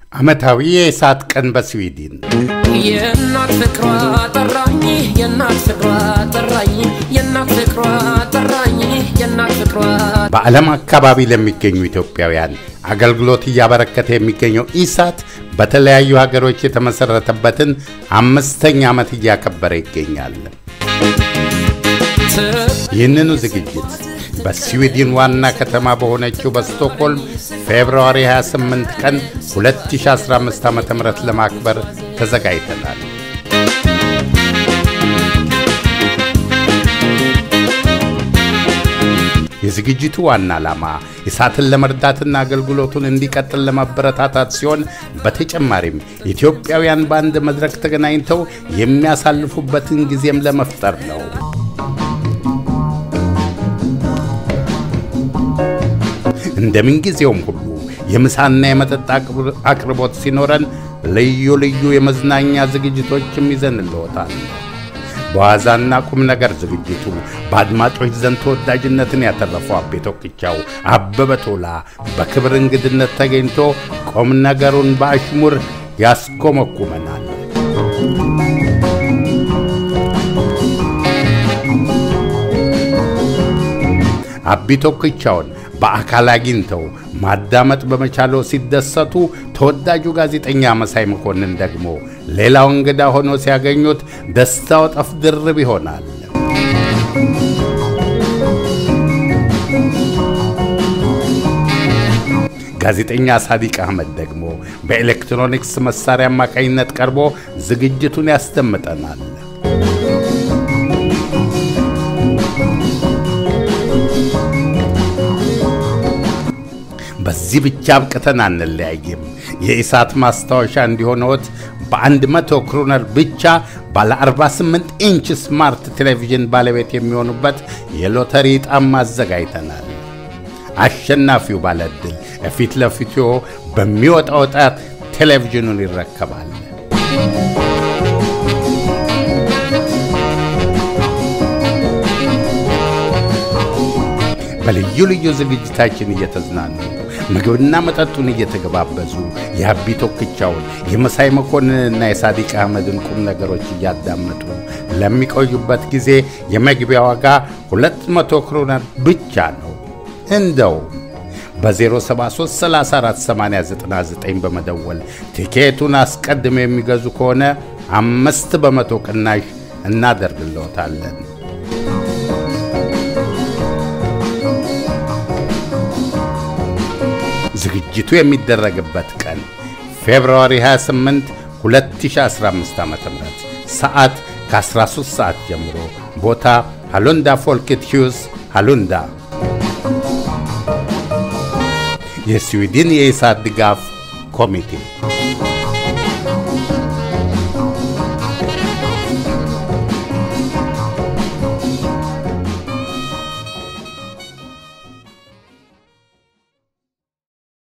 ዓመታዊ የእሳት ቀን በስዊድን የእናት ፍቅሯ ጠራኝ የእናት ፍቅሯ ጠራኝ የእናት ፍቅሯ ጠራኝ የእናት ፍቅሯ በዓለም አካባቢ ለሚገኙ ኢትዮጵያውያን አገልግሎት እያበረከተ የሚገኘው ኢሳት በተለያዩ ሀገሮች የተመሠረተበትን አምስተኛ ዓመት እያከበረ ይገኛል። ይህንኑ ዝግጅት በስዊድን ዋና ከተማ በሆነችው በስቶክሆልም ፌብርዋሪ 28 ቀን 2015 ዓ ም ለማክበር ተዘጋጅተናል። የዝግጅቱ ዋና ዓላማ ኢሳትን ለመርዳትና አገልግሎቱን እንዲቀጥል ለማበረታታት ሲሆን በተጨማሪም ኢትዮጵያውያን በአንድ መድረክ ተገናኝተው የሚያሳልፉበትን ጊዜም ለመፍጠር ነው። እንደምንጊዜውም ሁሉ የምሳና የመጠጥ አቅርቦት ሲኖረን ልዩ ልዩ የመዝናኛ ዝግጅቶችም ይዘንልዎታል። በዋዛና ቁም ነገር ዝግጅቱ በአድማጮች ዘንድ ተወዳጅነትን ያተረፈው አቤ ቶክቻው አበበ ቶላ በክብር እንግድነት ተገኝቶ ቁም ነገሩን በአሽሙር ያስኮመኩመናል። አቤ ቶክቻውን በአካል አግኝተው ማዳመጥ በመቻለው ሲደሰቱ፣ ተወዳጁ ጋዜጠኛ መሳይ መኮንን ደግሞ ሌላው እንግዳ ሆኖ ሲያገኙት ደስታው ጠፍ ድርብ ይሆናል። ጋዜጠኛ ሳዲቅ አህመድ ደግሞ በኤሌክትሮኒክስ መሳሪያ አማካኝነት ቀርቦ ዝግጅቱን ያስደምጠናል። በዚህ ብቻ አብቅተን አንለያይም። የኢሳት ማስታወሻ እንዲሆነዎት በአንድ መቶ ክሮነር ብቻ ባለ 48 ኢንች ስማርት ቴሌቪዥን ባለቤት የሚሆኑበት የሎተሪ ዕጣም አዘጋጅተናል። አሸናፊው ባለዕድል ፊት ለፊቱ በሚወጣው ዕጣ ቴሌቪዥኑን ይረከባል። በልዩ ልዩ ዝግጅታችን እየተዝናኑ ምግብና መጠጡን እየተገባበዙ የአቢ ቶክቻውን የመሳይ መኮንንና የሳዲቅ አህመድን ቁም ነገሮች እያዳመጡ ለሚቆዩበት ጊዜ የመግቢያ ዋጋ 200 ክሮነር ብቻ ነው። እንደው በ073348099 በመደወል ቲኬቱን አስቀድመው የሚገዙ ከሆነ አምስት በመቶ ቅናሽ እናደርግልዎታለን። ዝግጅቱ የሚደረግበት ቀን ፌብርዋሪ 28 2015 ዓ.ም ሰዓት ከ13 ሰዓት ጀምሮ ቦታ ሃሉንዳ ፎልክት ሂውስ ሃሉንዳ። የስዊድን የኢሳት ድጋፍ ኮሚቴ